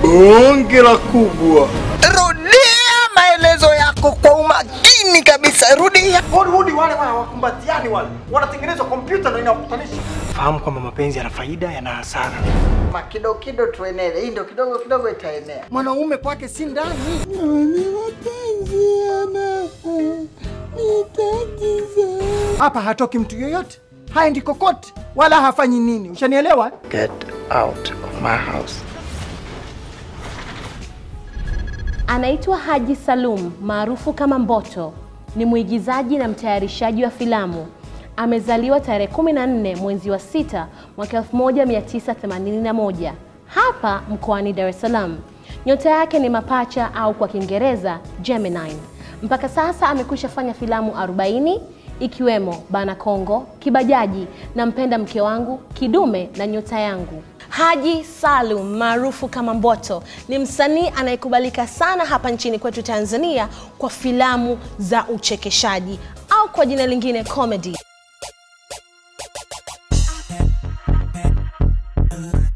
bonge la kubwa. Rudia maelezo yako kwa umakini kabisa, rudia. Hollywood wale wale wakumbatiani wale wanatengenezwa kompyuta ndio inakutanisha. Fahamu kwamba mapenzi yana faida, yana hasara. Kidogo kidogo tuenele, hii ndio kidogo kidogo itaenea. Mwanaume kwake si ndani. Hapa hatoki mtu yoyote, haendi kokote wala hafanyi nini. Ushanielewa? Get out of my house. Anaitwa Haji Salum maarufu kama Mboto. Ni mwigizaji na mtayarishaji wa filamu. Amezaliwa tarehe 14 mwezi wa sita mwaka 1981 hapa mkoani Dar es Salaam. Nyota yake ni mapacha au kwa Kiingereza Gemini. Mpaka sasa amekwisha fanya filamu 40 ikiwemo Bana Kongo, Kibajaji na Mpenda Mke Wangu, Kidume na Nyota Yangu. Haji Salum maarufu kama Mboto ni msanii anayekubalika sana hapa nchini kwetu Tanzania kwa filamu za uchekeshaji au kwa jina lingine comedy.